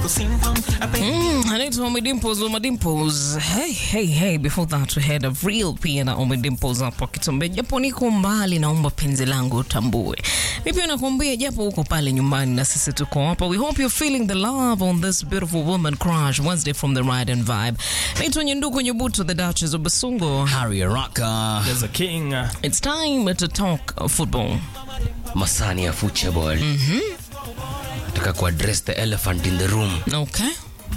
Mm, anaitwa Ommy Dimpoz, Ommy Dimpoz. Hey, hey, hey. Before that we had a real pia na Ommy Dimpoz hapo akituambia japo niko mbali, naomba penzi langu utambue. Mi pia nakuambia japo uko pale nyumbani na sisi tuko hapa. We hope you're feeling the love on this beautiful woman crush Wednesday from the Ride and Vibe. Naitwa Nyenduko Nyebuto, the Duchess of Basungo. Harry Rocka, There's a king. uh, It's time to talk football. Masani ya football. Nataka kuaddress the elephant in the room. Okay?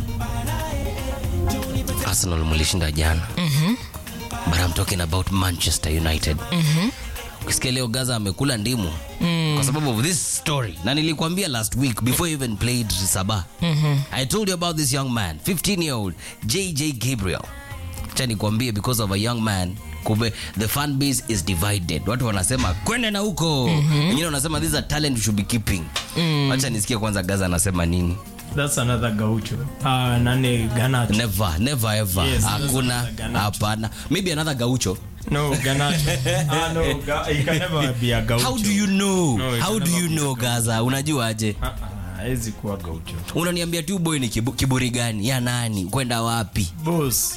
Arsenal mlishinda jana. But I'm talking about Manchester United. Ukisikia leo Gaza amekula ndimu kwa sababu of this story, na nilikwambia last week before you even played Sabah. I told you about this young man, 15 year old JJ Gabriel. Acha nikwambie because of a young man kumbe the fan base is divided. Watu wanasema kwende na huko, wengine wanasema this is a talent we should be keeping. Acha nisikie kwanza Gaza anasema nini. That's another gaucho. Uh, nani Ganacho. Never, never ever. Yes, Hakuna, those are Ganacho. hapana. Maybe another gaucho. No, Ganacho. ah, no, ga he can never be a gaucho. How do you know? No, it How can do never you be know Gaza? Unajuaje? Ah, ah, hawezi kuwa gaucho. Unaniambia tu boy ni kibu, kiburi gani? Ya nani? Kwenda wapi? Boss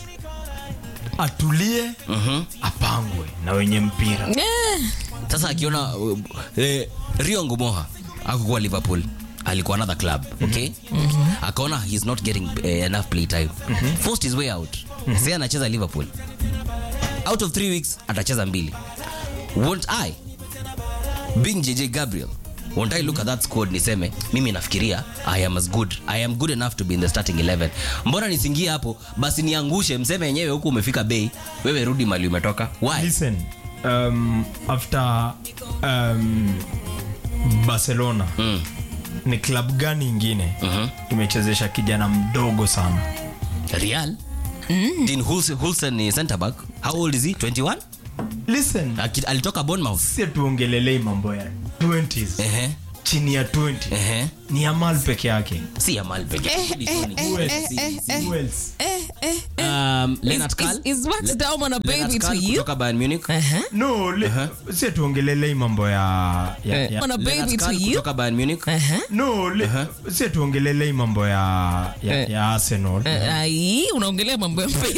atulie apangwe na wenye mpira Yeah. Sasa akiona uh, eh, Rio Ngumoha akukuwa Liverpool alikuwa another club okay akaona he's not getting eh, enough play time forced his way out sasa anacheza Liverpool out of three weeks atacheza mbili won't I being JJ Gabriel won't I look at that squad niseme mimi nafikiria I am as good I am good enough to be in the starting 11 mbona nisingie hapo basi niangushe mseme yenyewe huku umefika bei wewe rudi mali umetoka why listen um, after um, barcelona Mm. ni club gani ingine Mhm. imechezesha kijana mdogo sana Real. Dean Hulse- Hulsen ni center back. How old is he? 21? listen Aki- Alitoka Bournemouth. si tuongelelei mambo ya 20s Ehe. chini ya 20 Ehe. ni amal peke yake Si Yamal peke yake. Who else? Si- si- Who else? Um, Lennart Is- Kahl. is- is Max Daumann a baby Lennart to Kahl you? kutoka Bayern Munich. Uh-huh. no le, si tuongelelei mambo ya, ya, Eh. ya On a Lennart baby to Kahl you? kutoka Bayern Munich. Uh-huh. no le, si tuongelelei mambo ya, ya, Eh. ya arsenal Eh, ai, unaongelea mambo ya mpira